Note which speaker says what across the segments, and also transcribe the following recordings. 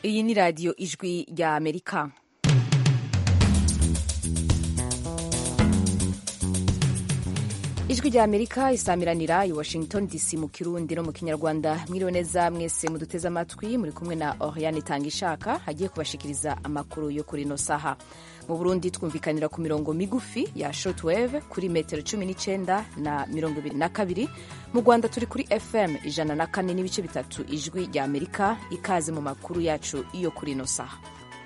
Speaker 1: iyi ni radiyo ijwi rya amerika ijwi rya amerika isamiranira i washington dc mu kirundi no mu kinyarwanda mwiriwe neza mwese muduteze amatwi muri kumwe na oriane itanga ishaka agiye kubashikiriza amakuru yo kuri ino saha mu burundi twumvikanira ku mirongo migufi ya shortwave kuri metero cumi n'icyenda na mirongo ibiri na kabiri mu rwanda turi kuri fm ijana na kane n'ibice bitatu ijwi rya amerika ikaze mu makuru yacu yo kuri ino saha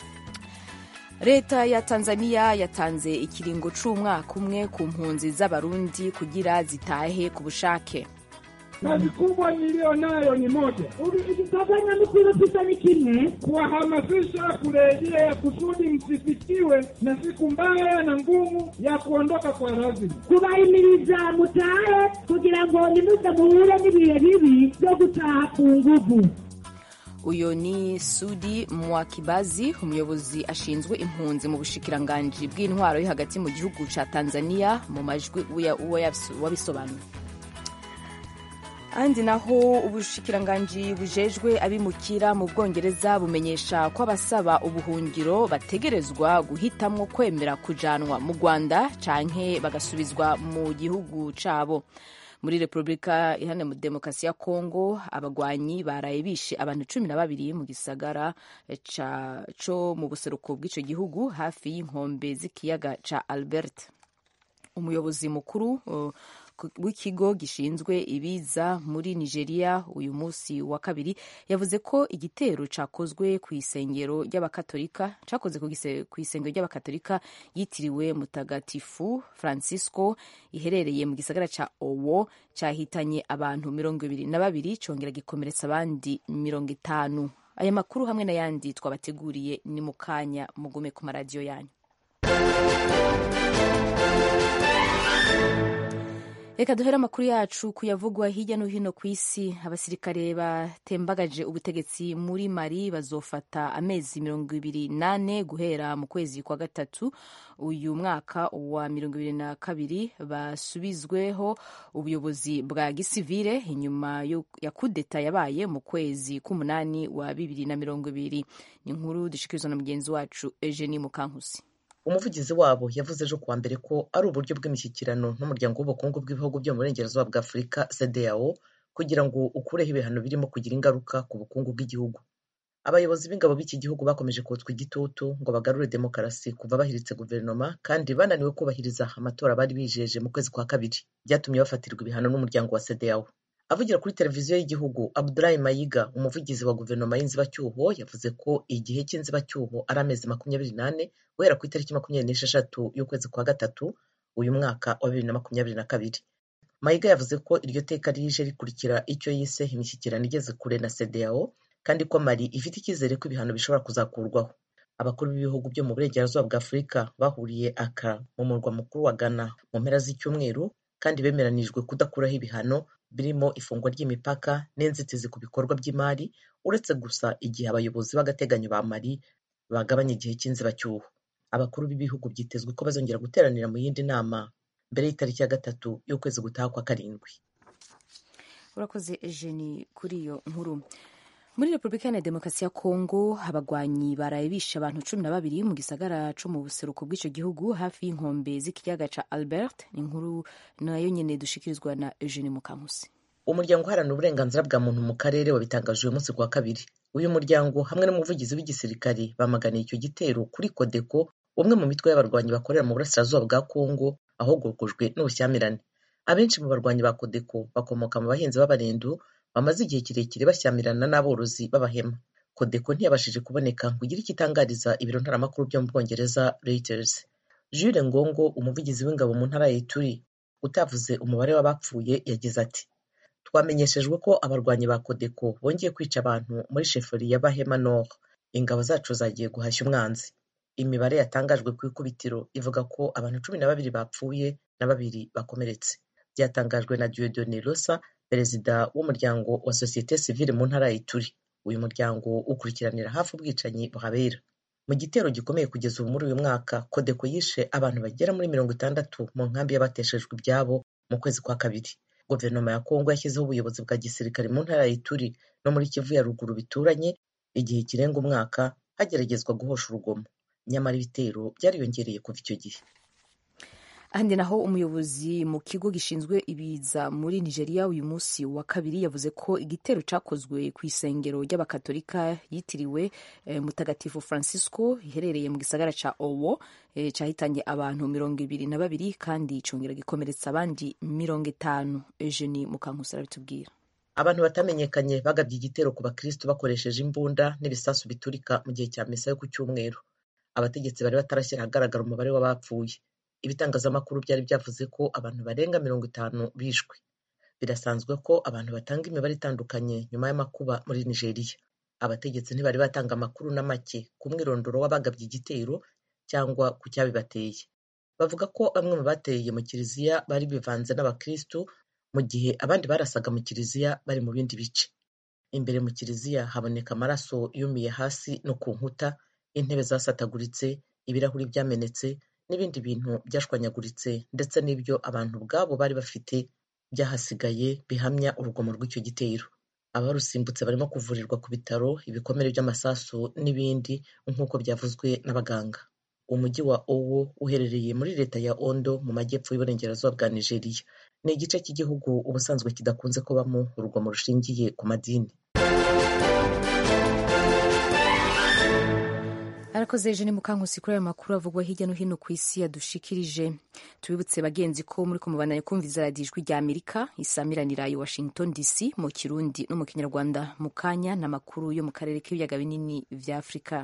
Speaker 1: leta ya tanzania yatanze ikiringo c'umwaka umwe ku mpunzi z'abarundi kugira zitahe ku bushake
Speaker 2: kazi kubwa niliyo nayo ni moja,
Speaker 3: ikitafanya mikulu ni kimwe,
Speaker 2: kuwahamasisha kurejea kusudi msifikiwe na siku mbaya na ngumu ya kuondoka kwa lazima.
Speaker 3: kubahimiriza mutahe kugira ngo nimuze muhure n'ibihe bibi byo gutaha ku nguvu
Speaker 1: uyu ni sudi mwakibazi umuyobozi ashinzwe impunzi mu bushikiranganji bw'intwaro yo hagati mu gihugu ca tanzania mu majwi wabisobanuye ahandi naho ubushikiranganji bujejwe abimukira mu bwongereza bumenyesha ko abasaba ubuhungiro bategerezwa guhitamwo kwemera kujanwa mu rwanda canke bagasubizwa mu gihugu cabo muri repubulika iharanira demokarasi ya kongo abagwanyi baraye bishe abantu cumi na babiri mu gisagara co mu buseruko bw'ico gihugu hafi y'inkombe z'ikiyaga ca albert umuyobozi mukuru uh, w'ikigo gishinzwe ibiza muri nigeria uyu munsi wa kabiri yavuze ko igitero cakozwe ku isengero ry'abakatolika cakoze ku isengero ry'abakatolika yitiriwe mutagatifu francisco iherereye mu gisagara ca owo cahitanye abantu mirongo ibiri na babiri congera gikomeretsa abandi mirongo itanu aya makuru hamwe n'ayandi twabateguriye ni mu kanya mugume ku maradiyo yanyu reka duhere amakuru yacu kuyavugwa hirya no hino ku isi abasirikare batembagaje ubutegetsi muri mali bazofata amezi mirongo ibiri nane guhera mu kwezi kwa gatatu uyu mwaka wa mirongo ibiri na kabiri basubizweho ubuyobozi bwa gisivile inyuma ya kudeta yabaye mu kwezi k'umunani wa bibiri na mirongo ibiri ni inkuru dushikirizwa na mugenzi wacu eugenie mukankusi
Speaker 4: umuvugizi wabo yavuze ejo kuwa mbere ko ari uburyo bw'imishyikirano n'umuryango w'ubukungu bw'ibihugu byo mu burengerazuba bwa afurika cdao kugira ngo ukureho ibihano birimo kugira ingaruka ku bukungu bw'igihugu abayobozi b'ingabo b'iki gihugu bakomeje kotswa igitutu ngo bagarure demokarasi kuva bahiritse guverinoma kandi bananiwe kubahiriza amatora bari bijeje mu kwezi kwa kabiri byatumye bafatirwa ibihano n'umuryango wa cdao avugira kuri televiziyo y'igihugu abdulayi mayiga umuvugizi wa guverinoma y'inzibacyuho yavuze ko igihe cy'inzibacyuho ari amezi makumyabiri n'ane guhera ku itariki makumyabiri n'esheshatu y'ukwezi kwa gatatu uyu mwaka wa bibiri na makumyabiri na kabiri mayiga yavuze ko iryo teka rije rikurikira icyo yise imishyikirano igeze kure na cdao kandi ko mali ifite icyizere ko ibihano bishobora kuzakurwaho abakuru b'ibihugu byo mu burengerazuba bwa afurika bahuriye aka mu murwa mukuru wa ghana mu mpera z'icyumweru kandi bemeranijwe kudakuraho ibihano birimo ifungwa ry'imipaka n'inzitizi ku bikorwa by'imari uretse gusa igihe abayobozi b'agateganyo ba mali bagabanya igihe cy'inzibacyuho abakuru b'ibihugu byitezwe ko bazongera guteranira mu yindi nama mbere y'itariki ya gatatu y'ukwezi gutaha kwa karindwi
Speaker 1: urakoze ejeni kuri iyo nkuru muri repubulika iharanira demokarasi ya kongo abagwanyi baraye bishe abantu cumi na babiri mu gisagara co mu buseruko bw'ico gihugu hafi y'inkombe z'ikiyaga ca albert inkuru nayo nyene dushikirizwa na eugene mukankusi
Speaker 4: umuryango uharanira uburenganzira bwa muntu mu karere wabitangaje uyu munsi kuwa kabiri uyu muryango hamwe n'umuvugizi w'igisirikare bamaganiye icyo gitero kuri kodeko umwe mu mitwe y'abarwanyi bakorera mu burasirazuba bwa kongo ahogokojwe n'ubushyamirane abenshi mu barwanyi ba kodeko bakomoka mu bahinzi b'abarendu bamaze igihe kirekire bashyamirana n'aborozi b'abahema kodeko ntiyabashije kuboneka ngo igire icyo itangariza ibiro ntaramakuru byo mu bwongereza reuters jules ngongo umuvugizi w'ingabo mu ntara ya ituri utavuze umubare w'abapfuye yagize ati twamenyeshejwe ko abarwanyi ba kodeko bongeye kwica abantu muri sheferi ya bahema nord ingabo zacu zagiye guhashya umwanzi imibare yatangajwe ku ikubitiro ivuga ko abantu cumi na babiri bapfuye na babiri bakomeretse byatangajwe na diodone rosa perezida w'umuryango wa sosiyete sivile mu ntara ya ituri uyu muryango ukurikiranira hafi ubwicanyi buhabera mu gitero gikomeye kugeza ubu muri uyu mwaka kodeko yishe abantu bagera muri mirongo itandatu mu nkambi y'abateshejwe ibyabo mu kwezi kwa kabiri guverinoma ya kongo yashyizeho ubuyobozi bwa gisirikare mu ntara ya ituri no muri kivu ya ruguru bituranye igihe kirenga umwaka hageragezwa guhosha urugomo nyamara ibitero byariyongereye kuva icyo gihe
Speaker 1: ahandi naho umuyobozi mu kigo gishinzwe ibiza muri nigeria uyu munsi wa kabiri yavuze ko igitero cyakozwe ku isengero ry'abakatolika yitiriwe eh, mutagatifu francisco iherereye mu gisagara ca owo eh, cyahitanye abantu mirongo ibiri na babiri kandi congera gikomeretsa abandi mirongo itanu eugenie mukankusi arabitubwira
Speaker 4: abantu batamenyekanye bagabye igitero ku bakristo bakoresheje imbunda n'ibisasu biturika mu gihe cya misa yo ku cyumweru abategetsi bari batarashyira ahagaragara umubare w'abapfuye ibitangazamakuru byari byavuze ko abantu barenga mirongo itanu bishwe birasanzwe ko abantu batanga imibare itandukanye nyuma y'amakuba muri nigeria abategetsi ntibari batanga amakuru na make ku mwirondoro w'abagabye igitero cyangwa ku cyabibateye bavuga ko bamwe mu bateye mu kiliziya bari bivanze n'abakristu mu gihe abandi barasaga mu kiliziya bari mu bindi bice imbere mu kiliziya haboneka amaraso yumiye hasi no ku nkuta intebe zasataguritse ibirahuri byamenetse n'ibindi bintu byashwanyaguritse ndetse n'ibyo abantu ubwabo bari bafite byahasigaye bihamya urugomo rw'icyo gitero abarusimbutse barimo kuvurirwa ku bitaro ibikomere by'amasasu n'ibindi nk'uko byavuzwe n'abaganga umujyi wa owo uherereye muri leta ya ondo mu majyepfo y'uburengerazuba bwa nigeria ni igice cy'igihugu ubusanzwe kidakunze kubamo urugomo rushingiye ku madini
Speaker 1: arakoze eugene mukankusi kuri ayo makuru avugwa hirya no hino ku isi yadushikirije tubibutse bagenzi ko muri kumubandanya kumviza radiyo ijwi rya amerika isamiranira i washington dc mu kirundi no mu kinyarwanda mu kanya n'amakuru yo mu karere k'ibiyaga binini vya afurika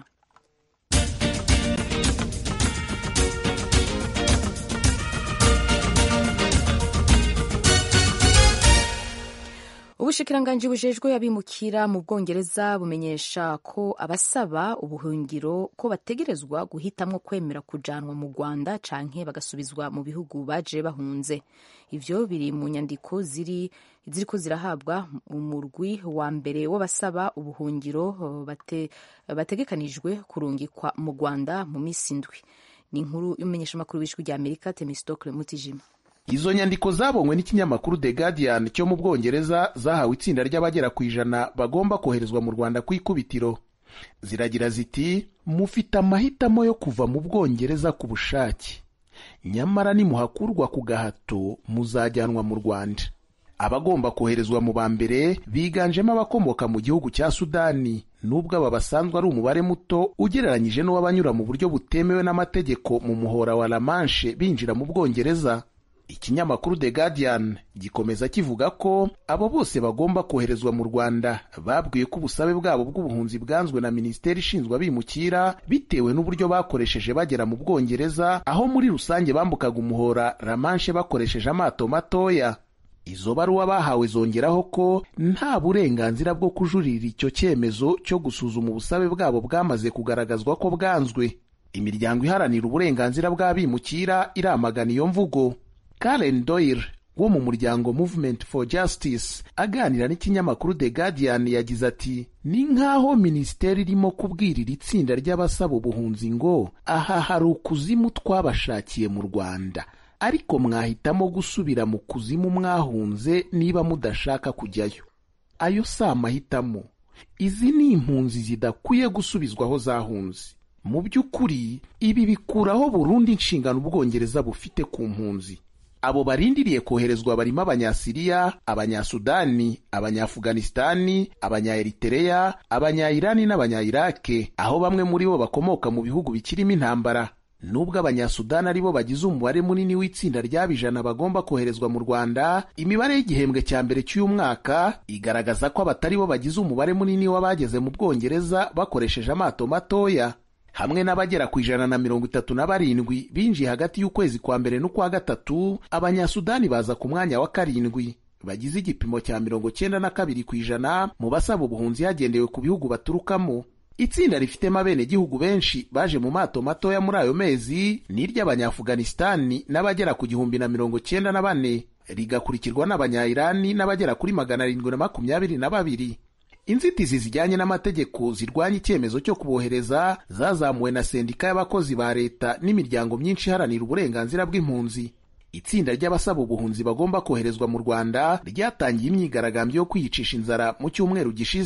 Speaker 1: ubushikiranganji bujejwe abimukira mu bwongereza bumenyesha ko abasaba ubuhungiro ko bategerezwa guhitamwo kwemera kujanwa mu rwanda canke bagasubizwa mu bihugu baje bahunze ivyo biri mu nyandiko ziri ziriko zirahabwa umurwi wa mbere w'abasaba ubuhungiro bate, bategekanijwe kurungikwa mu rwanda mu misi indwi ni inkuru y'umumenyeshamakuru w'ijwi rya amerika temistokle mutijima
Speaker 5: izo nyandiko zabonywe n'ikinyamakuru The Guardian cyo mu Bwongereza zahawe itsinda ry'abagera ku ijana bagomba koherezwa mu Rwanda ku ikubitiro ziragira ziti mufite amahitamo yo kuva mu Bwongereza ku bushake nyamara nimuhakurwa ku gahato muzajyanwa mu Rwanda abagomba koherezwa mu ba mbere biganjemo abakomoka mu gihugu cya Sudani nubwo aba basanzwe ari umubare muto ugereranyije n'uw'abanyura mu buryo butemewe n'amategeko mu muhora wa La Manche binjira mu Bwongereza ikinyamakuru The Guardian gikomeza kivuga ko abo bose bagomba koherezwa mu Rwanda babwiye ko ubusabe bwabo bw'ubuhunzi bwanzwe na Minisiteri ishinzwe abimukira bitewe n'uburyo bakoresheje bagera mu Bwongereza aho muri rusange bambukaga umuhora La Manche bakoresheje amato matoya izo baruwa bahawe zongeraho ko nta burenganzira bwo kujuririra icyo cyemezo cyo gusuzuma ubusabe bwabo bwamaze kugaragazwa ko bwanzwe imiryango iharanira uburenganzira bw'abimukira iramagana iyo mvugo Karen Doyle wo mu muryango Movement for Justice aganira n'ikinyamakuru The Guardian yagize ati ni nk'aho minisiteri irimo kubwirira itsinda ry'abasaba ubuhunzi ngo aha hari ukuzimu twabashakiye mu Rwanda ariko mwahitamo gusubira mu kuzimu mwahunze niba mudashaka kujyayo ayo si amahitamo izi ni impunzi zidakwiye gusubizwa aho zahunze mu by'ukuri ibi bikuraho burundu inshingano ubwongereza bufite ku mpunzi abo barindiriye koherezwa barimo abanyasiriya abanyasudani abanyafuganisitani abanyaeritereya abanyayirani n'abanyayirake aho bamwe muri bo bakomoka mu bihugu bikirimo intambara nubwo abanyasudani ari bo bagize umubare munini w'itsinda ry'abijana bagomba koherezwa mu rwanda imibare y'igihembwe cya mbere cy'uyu mwaka igaragaza ko abatari bo bagize umubare munini w'abageze mu bwongereza bakoresheje amato matoya hamwe n'abagera ku ijana na mirongo itatu na barindwi binjiye hagati y'ukwezi kwa mbere n'ukwa gatatu abanyasudani baza ku mwanya wa karindwi bagize igipimo cya mirongo cyenda na kabiri ku ijana mu basaba ubuhunzi hagendewe ku bihugu baturukamo itsinda rifitemo abenegihugu benshi baje mu mato matoya muri ayo mezi ni iry'abanyafuganisitani n'abagera ku gihumbi na mirongo cyenda na bane rigakurikirwa n'abanyayirani n'abagera kuri magana arindwi na makumyabiri na babiri inzitizi zijyanye n'amategeko zirwanya icyemezo cyo kubohereza zazamuwe na sendika y'abakozi ba leta n'imiryango myinshi iharanira uburenganzira bw'impunzi itsinda ry'abasaba ubuhunzi bagomba koherezwa mu rwanda ryatangiye imyigaragambyo yo kwiyicisha inzara mu cyumweru gishize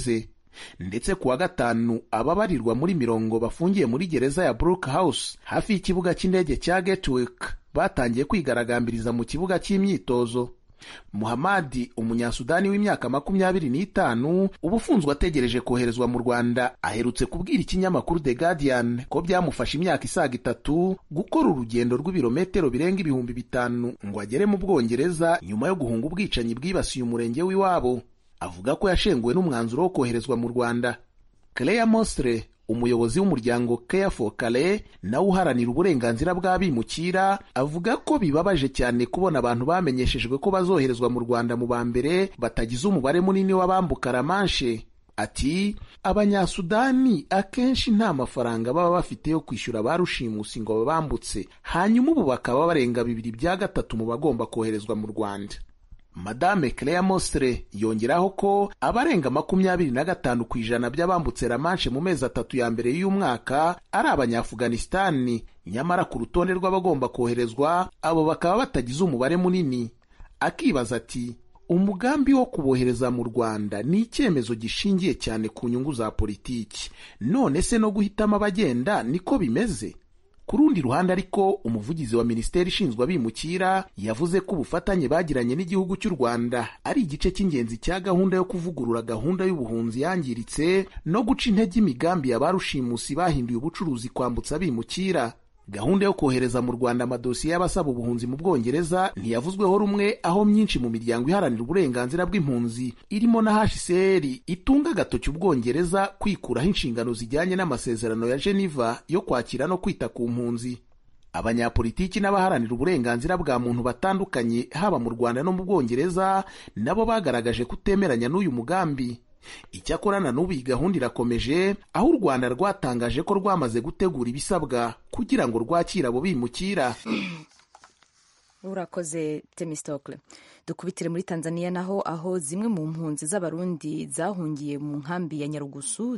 Speaker 5: ndetse ku wa gatanu ababarirwa muri mirongo bafungiye muri gereza ya Brook House hafi y'ikibuga cy'indege cya Gatwick batangiye kwigaragambiriza mu kibuga cy'imyitozo muhamadi umunyasudani w'imyaka makumyabiri n'itanu uba ufunzwe ategereje koherezwa mu rwanda aherutse kubwira ikinyamakuru the guardian ko byamufashe imyaka isaga itatu gukora urugendo rw'ibirometero birenga ibihumbi bitanu ngo agere mu bwongereza nyuma yo guhunga ubwicanyi bwibasiye umurenge w'iwabo avuga ko yashenguwe n'umwanzuro wo koherezwa mu rwanda Claire Mostre umuyobozi w'umuryango Care for Calais nawe uharanira uburenganzira bw'abimukira avuga ko bibabaje cyane kubona abantu bamenyeshejwe ko bazoherezwa mu Rwanda mu ba mbere batagize umubare munini w'abambuka Ramanshe ati abanyasudani akenshi nta mafaranga baba bafite yo kwishyura ba rushimusi ngo babambutse hanyuma ubu bakaba barenga bibiri bya gatatu mu bagomba koherezwa mu Rwanda madame Claire Mostre yongeraho ko abarenga makumyabiri na gatanu ku ijana by'abambutse Ramanshe mu mezi atatu ya mbere y'uyu mwaka ari abanyafuganisitani nyamara ku rutonde rw'abagomba koherezwa abo bakaba batagize umubare munini akibaza ati umugambi wo kubohereza mu Rwanda ni icyemezo gishingiye cyane ku nyungu za politiki none se no guhitamo abagenda niko bimeze ku rundi ruhande ariko umuvugizi wa minisiteri ishinzwe abimukira yavuze ko ubufatanye bagiranye n'igihugu cy'u rwanda ari igice cy'ingenzi cya gahunda yo kuvugurura gahunda y'ubuhunzi yangiritse no guca intege imigambi ya ba rushimusi bahinduye ubucuruzi kwambutsa abimukira gahunda yo kohereza mu rwanda amadosiye y'abasaba ubuhunzi mu bwongereza ntiyavuzweho rumwe aho myinshi mu miryango iharanira uburenganzira bw'impunzi irimo na hcr itunga agatoki ubwongereza kwikuraho inshingano zijyanye n'amasezerano ya geneva yo kwakira no kwita ku mpunzi abanyapolitiki n'abaharanira uburenganzira bwa muntu batandukanye haba mu rwanda no mu bwongereza nabo bagaragaje kutemeranya n'uyu mugambi icyakora na n'ubu iyi gahunda irakomeje aho u rwanda rwatangaje ko rwamaze gutegura ibisabwa kugira ngo rwakire abo bimukira
Speaker 1: urakoze temistokle dukubitire muri tanzania naho aho zimwe mu mpunzi z'abarundi zahungiye mu nkambi ya nyarugusu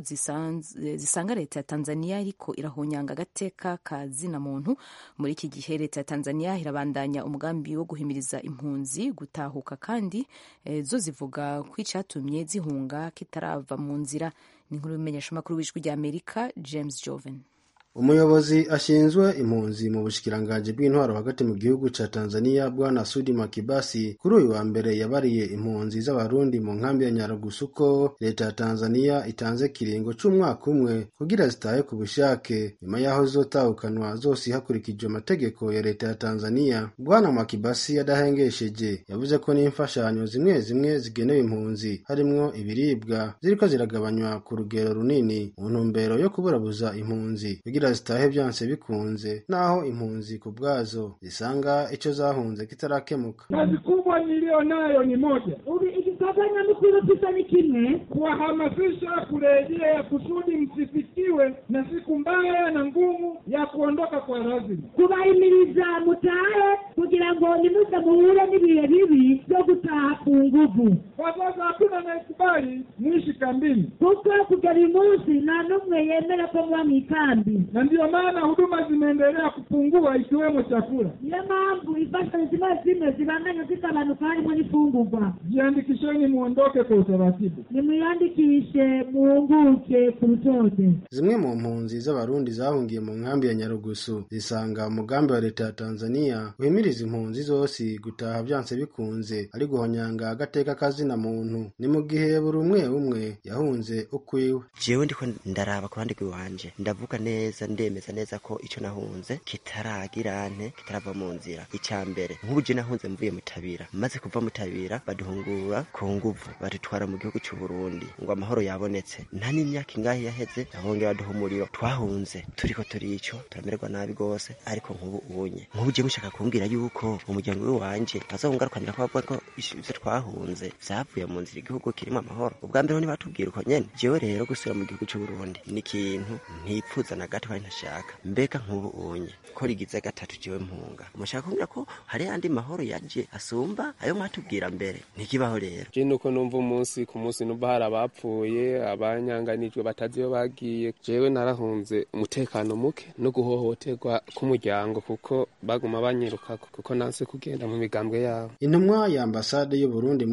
Speaker 1: zisanga leta ya tanzania ariko irahonyanga agateka ka zina muntu muri iki gihe leta ya tanzania irabandanya umugambi wo guhimiriza impunzi gutahuka kandi e, zo zivuga ko icyatumye zihunga kitarava mu nzira ni inkuru y'umumenyeshamakuru w'ijwi rya amerika james joven
Speaker 6: umuyobozi ashinzwe impunzi mu bushikiranganji bw'intwaro hagati mu gihugu ca tanzania bwana sudi makibasi kuri uyu wa mbere yabariye impunzi z'abarundi mu nkambi ya nyarugusu ko leta ya tanzania itanze kiringo c'umwaka umwe kugira zitahe ku bushake nyuma y'aho zizotahukanwa zose hakurikijwe amategeko ya leta ya tanzania bwana makibasi yadahengesheje yavuze ko n'imfashanyo zimwe zimwe zigenewe impunzi harimwo ibiribwa ziriko ziragabanywa ku rugero runini mu ntumbero yo kuburabuza impunzi kugira zitahe byanse bikunze naho impunzi ku bwazo zisanga icyo zahunze kitarakemuka
Speaker 2: kazi kubwa niliyo nayo ni moja
Speaker 3: ubu igikorwa nyamukuru gisa ni kimwe
Speaker 2: kuwahamasisha kurejea kusudi msifikiwe na siku mbaya na ngumu ya kuondoka kwa lazima
Speaker 3: kubahimiriza mutahe kugira ngo nimuze muhure n'ibihe bibi byo gutaha ku nguvu
Speaker 2: kwa sasa hakuna anayekubali mwishi kambini
Speaker 3: kuko kugera uyu munsi nta n'umwe yemera ko muba mu ikambi
Speaker 2: na ndiyo maana huduma zimeendelea kupungua ikiwemo chakula
Speaker 3: niyo mpamvu imfashanyo zimwe zimwe zibandanya zigabanuka harimo n'ifungurwa
Speaker 2: jiandikisheni muondoke kwa utaratibu
Speaker 3: nimwiyandikishe muhunguke ku rutonde
Speaker 6: zimwe mu mpunzi z'abarundi zahungiye mu nkambi ya nyarugusu zisanga umugambi wa leta ya tanzania uhimiriza impunzi zose gutaha byanse bikunze ari guhonyanga agateka kazina muntu ni mu gihe buri umwe umwe yahunze ukwiwe
Speaker 7: jewe ndiko ndaraba ku ruhande rw'iwanje ndavuga neza ndemeza neza ko ico nahunze kitaragira nte kitarava mu nzira icya mbere nk'ubu je nahunze mvuye mutabira maze kuva mutabira baduhungura ku nguvu badutwara mu gihugu cy'u Burundi ngo amahoro yabonetse nta n'imyaka ingahe yaheze bahongera baduha umuriro twahunze turiko turico turamererwa nabi gose ariko nk'ubu unye nk'ubu je mushaka kumbwira yuko umuryango w'iwanje bazawungarukanira ko bavuga ko ivyo twahunze vyavuye mu nzira igihugu kirimo amahoro ubwa mbere ntibatubwira uko nyene jewe rero gusubira mu gihugu cy'u Burundi ni ikintu ntipfuza na gato kandi ntashaka mbega nk'ubu unye ko rigize gatatu jewe mpunga mushaka kumbwira ko hari andi mahoro yaje asumba ayo mwatubwira mbere ntikibaho rero
Speaker 8: je nuko numva umunsi ku munsi numva hari abapfuye abanyanganijwe batazi iyo bagiye jewe narahunze umutekano muke no guhohoterwa k'umuryango kuko baguma banyirukako kuko nanse kugenda mu migambwe yabo
Speaker 6: intumwa ya ambasade y'u Burundi mu ntara ya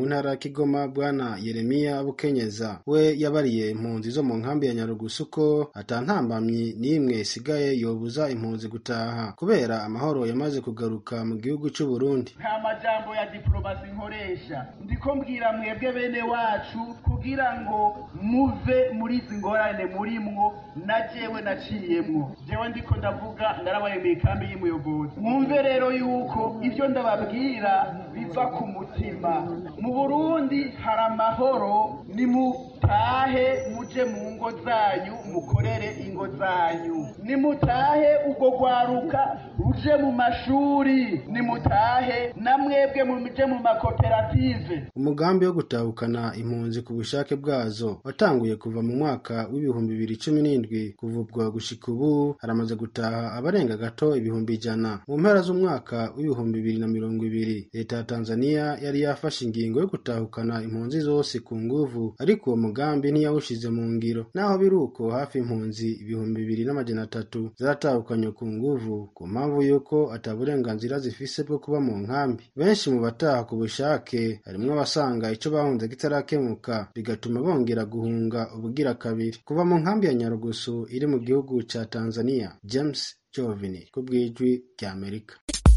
Speaker 6: kigoma bwana yeremiya bukenyeza we yabariye impunzi zo mu nkambi ya nyarugusu ko atantambamyi n'imwe isigaye yobuza impunzi gutaha kubera amahoro yamaze kugaruka mu gihugu cy'u Burundi
Speaker 9: nta majambo ya diplomasi nkoresha ndiko mbwira mwebwe bene wacu kugira ngo muve muri izi ngorane murimwo na jewe naciyemwo jewe ndiko ndavuga ndarabaye mu ikambi y'umuyobozi mwumve rero yuko ibyo ndababwira biva ku mutima mu burundi hari amahoro nimutahe muje mu ngo zanyu mukorere ingo zanyu nimutahe ubwo rwaruka ruje mu mashuri nimutahe na mwebwe muje mu makoperative
Speaker 6: umugambi wo gutahukana impunzi ku bushake bwazo watanguye kuva mu mwaka w'ibihumbi bibiri cumi n'indwi kuva ubwo gushika ubu haramaze gutaha abarenga gato ibihumbi ijana mu mpera z'umwaka w'ibihumbi bibiri na mirongo ibiri leta ya tanzania yari yafashe ingingo yo gutahukana impunzi zose ku nguvu ariko uwo mugambi ntiyawushize mu ngiro naho biri uko hafi impunzi ibihumbi bibiri n'amajana atatu zaratahukanywe ku nguvu ku mpamvu y'uko ata burenganzira zifise bwo kuba mu nkambi benshi mu bataha ku bushake harimwo abasanga ico bahunze kitarakemuka bigatuma bongera guhunga ubugira kabiri kuva mu nkambi ya nyarugusu iri mu gihugu ca tanzania james jovini ku bw'ijwi ry'amerika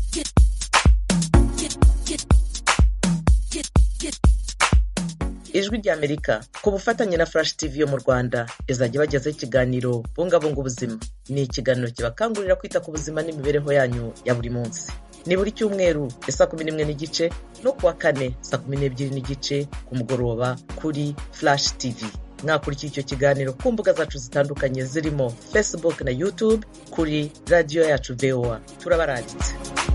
Speaker 4: ijwi ry'amerika ku bufatanye na flash tv yo mu rwanda izajya ibagezaho ikiganiro bungabunga ubuzima ni ikiganiro kibakangurira kwita ku buzima n'imibereho yanyu ya buri munsi ni buri cyumweru ya saa kumi n'imwe n'igice no kuwa kane saa kumi n'ebyiri n'igice ku mugoroba kuri flash tv mwakurikiye icyo kiganiro ku mbuga zacu zitandukanye zirimo facebook na youtube kuri radiyo yacu voa turabarangitse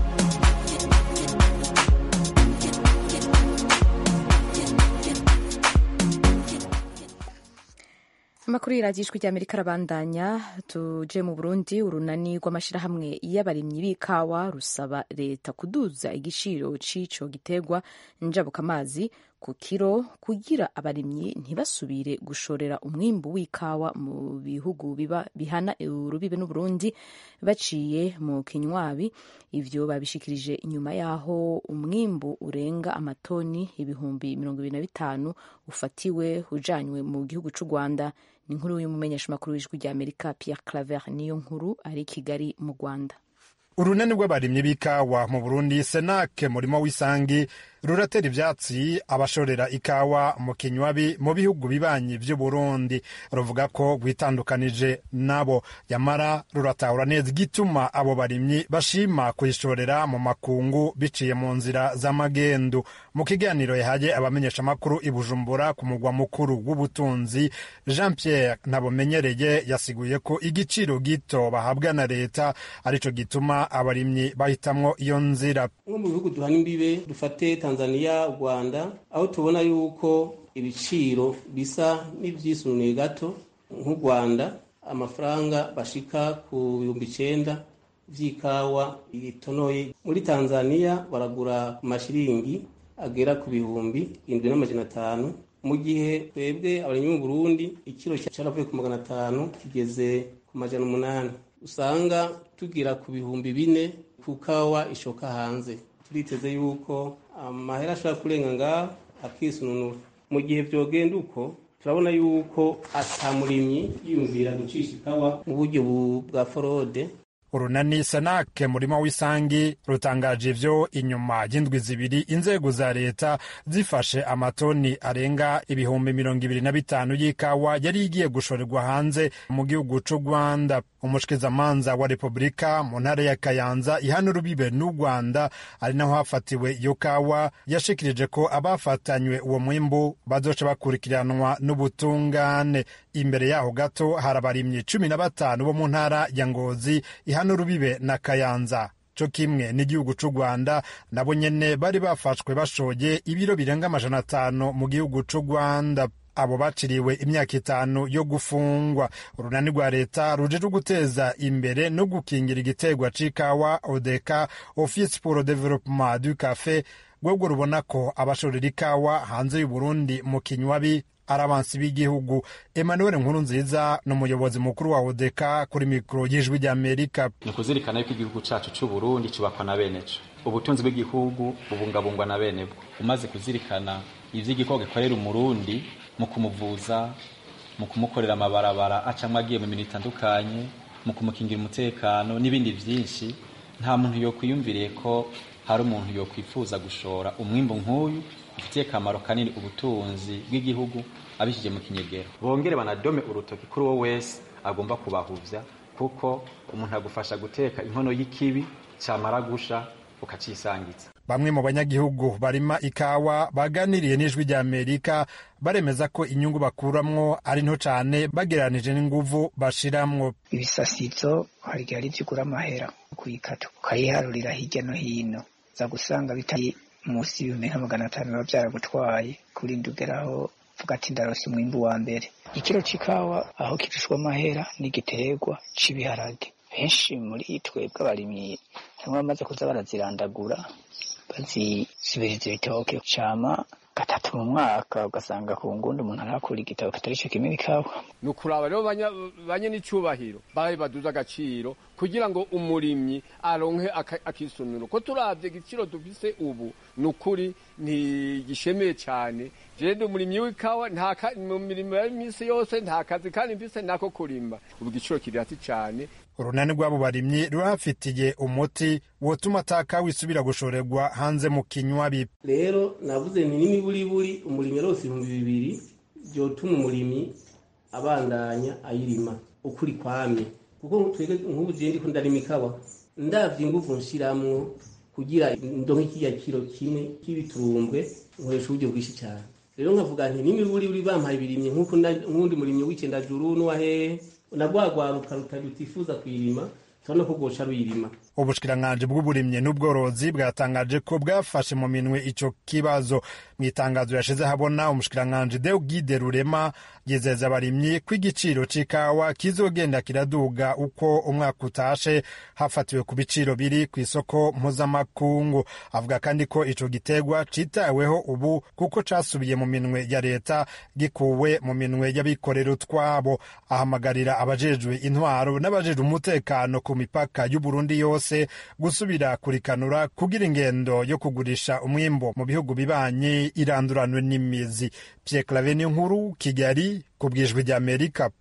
Speaker 1: amakuru y'iradiyo ijwi ry'amerika arabandanya tuje mu burundi urunani rw'amashyirahamwe y'abarimyi b'ikawa rusaba leta kuduza igiciro cy'ico giterwa njabukamazi ku kiro kugira abarimyi ntibasubire gushorera umwimbu w'ikawa mu bihugu biba bihana urubibe n'uburundi baciye mu kinywabi ivyo babishikirije inyuma y'aho umwimbu urenga amatoni ibihumbi mirongo ibiri na bitanu ufatiwe ujanywe mu gihugu c'u rwanda ni inkuru y'umumenyeshamakuru w'ijwi ry'amerika pierre claver niyo nkuru ari kigali mu rwanda
Speaker 10: urunani rw'abarimyi b'ikawa mu burundi senake murimo w'isangi ruratera ivyatsi abashorera ikawa mu kinywabi mu bihugu bibanyi vy'uburundi ruvuga ko rwitandukanije nabo yamara ruratahura neza igituma abo barimyi bashima kuyishorera mu makungu biciye mu nzira z'amagendu mu kiganiro yahaye abamenyeshamakuru i bujumbura ku mugwa mukuru w'ubutunzi jean pierre ntabumenyereye yasiguye ko igiciro gito bahabwa na leta arico gituma abarimyi bahitamwo iyo nzira
Speaker 11: nko mu bihugu duhana imbibe dufate tanzania rwanda aho tubona yuko ibiciro bisa n'ibyisunuye gato nk'u rwanda amafaranga bashika ku bihumbi icenda vy'ikawa itonoye muri tanzania baragura ku mashiringi agera ku bihumbi indwi n'amajana atanu mu gihe twebwe abarimyi mu burundi ikiro caravuye ku magana atanu kigeze ku majana umunani usanga tugira ku bihumbi bine ku kawa ishoka hanze turiteze yuko amahera ashobora kurenga ngaho akisununura mu gihe vyogenda uko turabona yuko ata murimyi yiyumvira gucisha ikawa mu buryo bwa forode
Speaker 10: urunani senake murimo w'isangi rutangaje ivyo inyuma y'indwi zibiri inzego za leta zifashe amatoni arenga ibihumbi mirongo ibiri na bitanu y'ikawa yari igiye gushorerwa hanze mu gihugu c'u rwanda umushikizamanza wa repubulika mu ntara ya kayanza ihana urubibe n'u rwanda ari naho hafatiwe iyo kawa yashikirije ko abafatanywe uwo mwimbu bazoca bakurikiranwa n'ubutungane imbere yaho gato hari abarimyi cumi na batanu bo mu ntara ya ngozi ihana urubibe na kayanza co kimwe n'igihugu c'u rwanda nabo nyene bari bafashwe bashoye ibiro birenga amajana atanu mu gihugu c'u rwanda abo baciriwe imyaka itanu yo gufungwa urunani rwa leta rujejwe guteza imbere no gukingira igiterwa c'ikawa odeka office pour le développement du café rwebwo rubona ko abashorera ikawa hanze y'uburundi mu kinywabi ari abansi b'igihugu emmanuel nkuru nziza ni umuyobozi mukuru wa odeka kuri mikoro y'ijwi ry'amerika
Speaker 12: ni ukuzirikana yuko igihugu cacu c'uburundi cubakwa na beneco ubutunzi bw'igihugu bubungabungwa na bene bwo umaze kuzirikana ivy'igikorwa gikorera umurundi mu kumuvuza mu kumukorera amabarabara acamwe agiye mu mirimo itandukanye mu kumukingira umutekano n'ibindi vyinshi nta muntu yokwiyumviriye ko hari umuntu yokwifuza gushora umwimbu nk'uyu ufitiye akamaro kanini ubutunzi bw'igihugu abishije mu kinyegero bongere banadome urutoki kuri uwo wese agomba kubahuvya kuko umuntu agufasha guteka inkono y'ikibi camara gusha ukacisangiza
Speaker 10: bamwe mu banyagihugu barima ikawa baganiriye n'ijwi rya amerika baremeza ko inyungu bakuramwo ari nto cane bagereranije n'inguvu bashiramwo
Speaker 13: ibisasizo hari igihe ari vyo ugura amahera kuyikata ukayiharurira hirya no hino za gusanga bitari munsi y'ibihumbi nka magana atanu biba vyaragutwaye kurinda ugeraho vuga ati ndarose umwimbu wa mbere ikiro c'ikawa aho kirushwa amahera n'igiterwa c'ibiharage benshi muri twebwe abarimyi hamwe bamaze kuza barazirandagura bazisubiriza ibitoke cama gatatu mu mwaka ugasanga ku ngundi umuntu arakura igitabo kitari co kimwe ikawa
Speaker 14: ni ukuraba rero banye n'icubahiro bahe baduze agaciro kugira ngo umurimyi aronke akisunuro ko turavye igiciro dufise ubu ni ukuri ntigishemeye cane jewe ndi umurimyi w'ikawa mu mirimo ya misi yose nta kazi kandi mfise nako kurima ubu igiciro kiri hasi cane
Speaker 10: urunani rw'abo barimyi rurahafitiye umuti wotuma ataka wisubira gushorerwa hanze mu kinywabi
Speaker 11: rero navuze ni n'imiburiburi umurimyi arose ibihumbi bibiri vyotuma umurimyi abandanya ayirima ukuri kwamye kuko twebwe nk'ubu jewe ndiko ndarima ikawa ndavye inguvu nshiramwo kugira ndonke kiriya kiro kimwe k'ibiturumbwe nkoresha uburyo bwinshi cyane rero nkavuga nti n'imiburiburi bampaye ibirimyi nk'uko nk'undi murimyi w'icendajuru n'uwahehe nagwagwaruka rutifuza kuyirima turabona ko bwoca ruyirima
Speaker 10: ubushikiranganji bw'uburimyi n'ubworozi bwatangaje ko bwafashe mu minwe ico kibazo mu itangazo yashize habona umushikiranganji Deogide Rurema yizeza abarimyi ko igiciro c'ikawa kizogenda kiraduga uko umwaka utashe hafatiwe ku biciro biri ku isoko mpuzamakungu avuga kandi ko ico gitegwa citaweho ubu kuko casubiye mu minwe ya leta gikuwe mu minwe y'abikorera utwabo ahamagarira abajejwe intwaro n'abajejwe umutekano ku mipaka y'Uburundi yose gusubira kurikanura kugira ingendo yo kugurisha umwimbo mu bihugu bibanyi iranduranwe n'imizi Pierre Claver nkuru Kigali ku bwijwi rya Amerika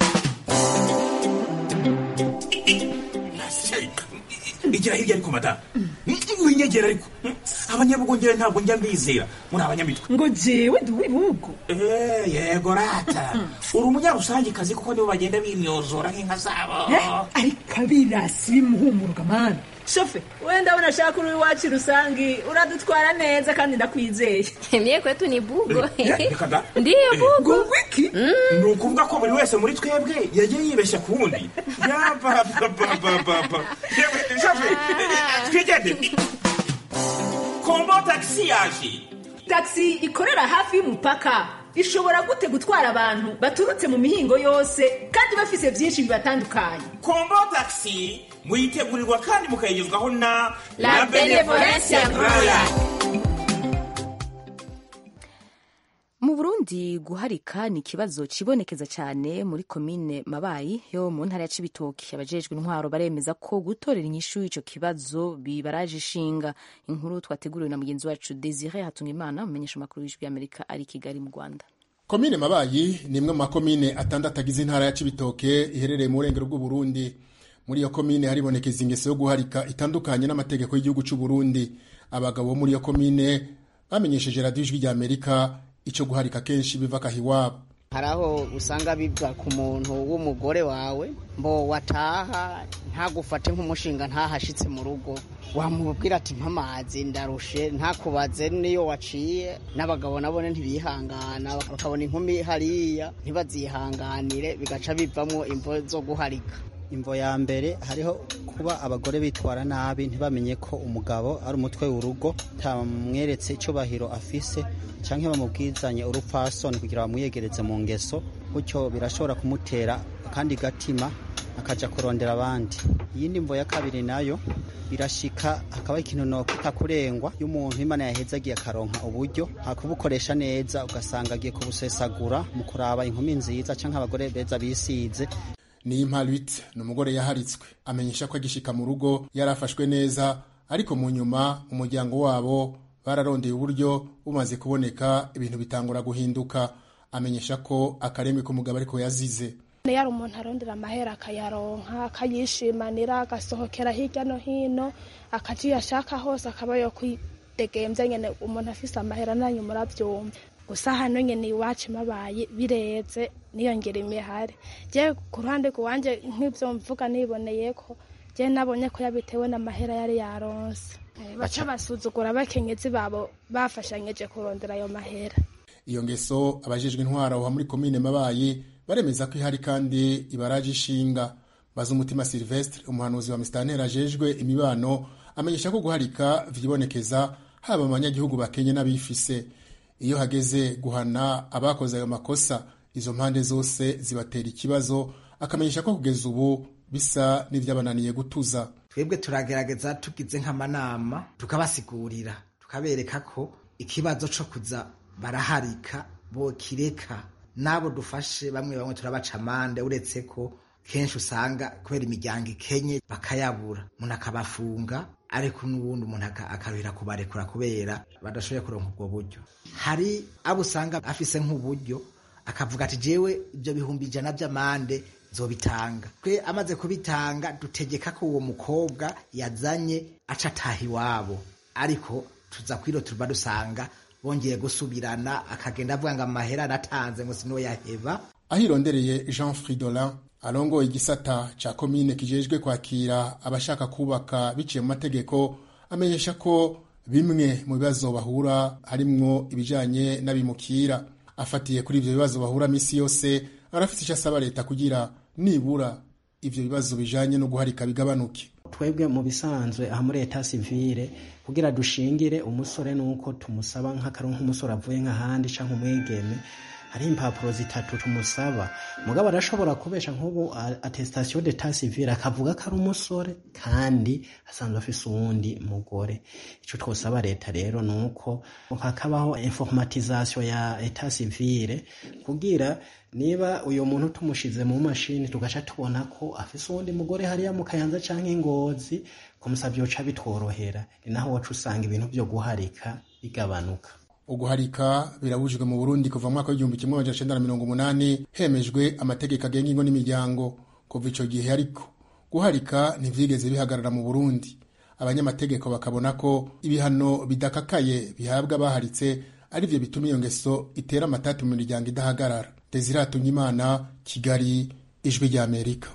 Speaker 15: igira hirya ariko madamu winyegera ariko abanyabugongera ntabwo njya mbizera muri abanyamitwe
Speaker 16: ngo jewe ndi uw'ibihugu
Speaker 15: yego rata uri umunyarusangikazi kuko nibo bagenda bimyozora nk'inka zabo
Speaker 16: ariko abirasi bimuhumuruka mani shofe wenda abona ashaka uri iwacu rusangi uradutwara neza kandi ndakwizeye
Speaker 17: mie kwetu ni bugo
Speaker 15: reka da
Speaker 17: ndiyo bugo
Speaker 16: wiki
Speaker 15: ni ukuvuga ko buri wese muri twebwe yagiye yibeshya ku wundi yabababababa shofe twigendere kombo tagisi yaje
Speaker 16: tagisi ikorera hafi y'umupaka ishobora gute gutwara abantu baturutse mu mihingo yose kandi bafise byinshi bibatandukanye
Speaker 15: kombo tagisi muyitegurirwa kandi mukayigezwaho na
Speaker 17: La Benevolencia Royal.
Speaker 1: mu burundi guharika ni ikibazo kibonekeza cyane muri komine mabayi yo mu ntara ya cibitoki abajejwe intwaro baremeza ko gutorera inyishu ico kibazo bibaraje ishinga inkuru twateguriwe na mugenzi wacu desire hatungimana umumenyesha makuru w'ijwi y'amerika ari i kigali mu rwanda
Speaker 5: komine mabayi ni imwe mu makomine atandatu agize intara ya cibitoke iherereye mu burengero bw'uburundi muri iyo komine haribonekeza ingeso yo guharika itandukanye n'amategeko y'igihugu cy'u Burundi abagabo bo muri iyo komine bamenyesheje radiyo ijwi rya amerika icyo guharika kenshi biva akahiwabo
Speaker 18: hari aho usanga biva ku muntu w'umugore wawe mbo wataha ntagufate nk'umushinga ntahashitse mu rugo wamubwira ati mpamazi ndarushe ntakubaze niyo waciye n'abagabo nabone ntibihangana bakabona inkumi hariya ntibazihanganire bigaca bivamo imvo zo guharika
Speaker 19: imvo ya mbere hariho kuba abagore bitwara nabi ntibamenye ko umugabo ari umutwe w'urugo tamweretse icyubahiro afise cyangwa bamubwizanye urupfasoni kugira bamwiyegereze mu ngeso gutyo birashobora kumutera akandi gatima akaja kurondera abandi iyindi mvo ya kabiri nayo birashika hakaba ikintu no kutakurengwa y'umuntu imana yahezagiye akaronka uburyo hakubukoresha neza ugasanga agiye kubusesagura mu kuraba inkumi nziza cyangwa abagore beza bisize
Speaker 5: ni imparitse ni umugore yaharitswe amenyesha ko agishika mu rugo yarafashwe neza
Speaker 20: ariko mu nyuma umuryango wabo bararondeye uburyo bumaze kuboneka ibintu bitangura guhinduka amenyesha ko akaremwe k'umugabo ariko yazize
Speaker 21: niyo ari umuntu arondera amahera akayaronka akayishimanira agasohokera hirya no hino akaja iyo ashaka hose akaba yo kwidegemvya nyene umuntu afise amahera nanyu muravyumva gusa hano nyene iwacu mabaye bireze niyongera imihari je ku ruhande rwanje nk'ivyo mvuga niboneyeko je nabonye ko yabitewe n'amahera yari yaronse baca basuzugura abakenyezi babo bafashanyije kurondera ayo mahera
Speaker 20: iyo ngeso abajejwe intwara aho muri komine mabayi baremeza ko ihari kandi ibaraje ishinga bazumutima silvestre umuhanuzi wa misitanteri ajejwe imibano amenyesha ko guharika vyibonekeza haba mu banyagihugu bakenye n'abifise iyo hageze guhana abakoze ayo makosa izo mpande zose zibatera ikibazo akamenyesha ko kugeza ubu bisa n'ivyabananiye gutuza
Speaker 22: twebwe turagerageza tugize nk'amanama tukabasigurira tukabereka ko ikibazo co kuza baraharika bokireka n'abo dufashe bamwe bamwe turabaca amande uretse ko kenshi usanga kubera imiryango ikenye bakayabura umuntu akabafunga ariko n'ubundi umuntu akaruhira kubarekura kubera badashoboye kuronka ubwo buryo hari abo usanga afise nk'uburyo akavuga ati jewe ibyo bihumbi ijana by'amande zobitanga twe amaze kubitanga dutegeka ko uwo mukobwa yazanye aca ataha iwabo ariko tuza kwiro tuba dusanga bongeye gusubirana akagenda avuga ngo amahera aratanze ngo sino yaheba
Speaker 20: aho irondereye jean fridolin arongoye igisata ca komine kijejwe kwakira abashaka kubaka biciye mu mategeko amenyesha ko bimwe mu bibazo bahura harimwo ibijanye n'abimukira afatiye kuri ivyo bibazo bahura misi yose arafite icyo asaba leta kugira nibura ivyo bibazo bijanye no guharika bigabanuke
Speaker 23: twebwe mu bisanzwe aha muri leta sivile kugira dushingire umusore nuko tumusaba nk'akaronka umusore avuye nk'ahandi canke umwigeme hari impapuro zitatu tumusaba mugabo arashobora kubesha nk'ubu attestation d'etat civil akavuga ko ari umusore kandi asanzwe afise uwundi mugore ico twosaba leta rero nuko hakabaho informatisation ya etat civil kugira niba uyo muntu tumushize mu mashini tugaca tubona ko afise uwundi mugore hariya mu kayanza canke ingozi kumusavya yoca bitworohera ni naho waca usanga ibintu vyo guharika bigabanuka
Speaker 20: uguharika birabujijwe mu burundi kuva mu mwaka w'igihumbi kimwe amajana cenda na mirongo umunani hemejwe amategeko agenga ingo n'imiryango kuva ico gihe ariko guharika ntivyigeze bihagarara mu burundi abanyamategeko bakabona ko ibihano bidakakaye bihabwa abaharitse arivyo bituma iyo ngeso itera amatati mu miryango idahagarara desire imana kigali ijwi ry'amerika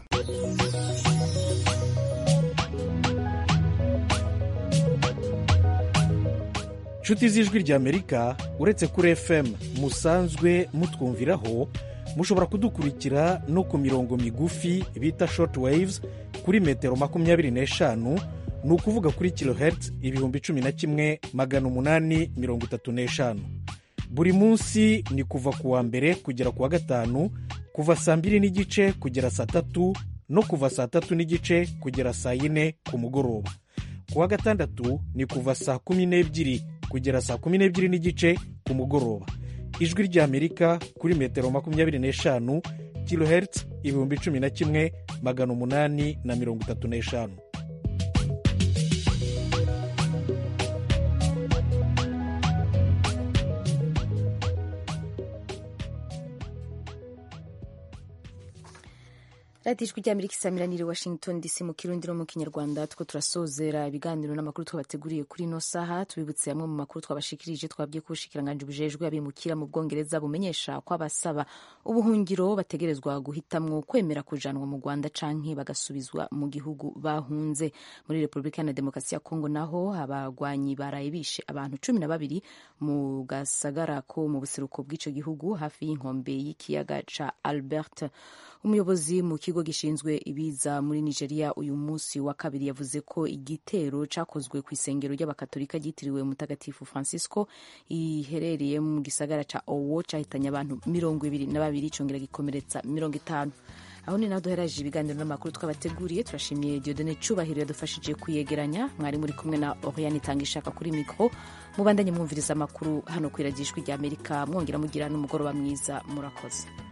Speaker 24: inshuti z'ijwi ry'amerika uretse kuri fm musanzwe mutwumviraho mushobora kudukurikira no ku mirongo migufi bita short waves kuri metero makumyabiri n'eshanu ni ukuvuga kuri kilohertz ibihumbi cumi na kimwe magana umunani mirongo itatu n'eshanu buri munsi ni kuva ku wa mbere kugera ku wa gatanu kuva saa mbiri n'igice kugera saa tatu no kuva saa tatu n'igice kugera saa yine ku mugoroba ku wa gatandatu ni kuva saa kumi n'ebyiri kugera saa kumi n'ebyiri n'igice ku mugoroba ijwi ry'amerika kuri metero makumyabiri n'eshanu kilohertz ibihumbi cumi na kimwe magana umunani na mirongo itatu n'eshanu
Speaker 1: radiyo ijwi ry'amerika isamiraniye washington dc mu kirundi no mu kinyarwanda two turasozera ibiganiro n'amakuru twabateguriye kuri ino saha tubibutse amwe mu makuru twabashikirije twabwiye ko ubushikiranganji bujejwe abimukira mu bwongereza bumenyesha ko abasaba ubuhungiro bategerezwa guhitamwo kwemera kujanwa mu rwanda canke bagasubizwa mu gihugu bahunze muri repubulika na demokarasi ya kongo naho abagwanyi baraye bishe abantu cumi na babiri mu gasagara ko mu buseruko bw'ico gihugu hafi y'inkombe y'ikiyaga ca albert umuyobozi mu kigo gishinzwe ibiza muri nigeria uyu munsi wa kabiri yavuze ko igitero cyakozwe ku isengero ry'abakatolika ryitiriwe mutagatifu francisco iherereye mu gisagara ca owo cyahitanye abantu mirongo ibiri na babiri congera gikomeretsa mirongo itanu aho ni naho duheraje ibiganiro n'amakuru twabateguriye turashimiye diodone cyubahiro yadufashije kuyegeranya mwari muri kumwe na oriane itanga ishaka kuri mikoro mubandanye mwumviriza amakuru hano ku iragijwi ry'amerika mwongera mugira n'umugoroba mwiza murakoze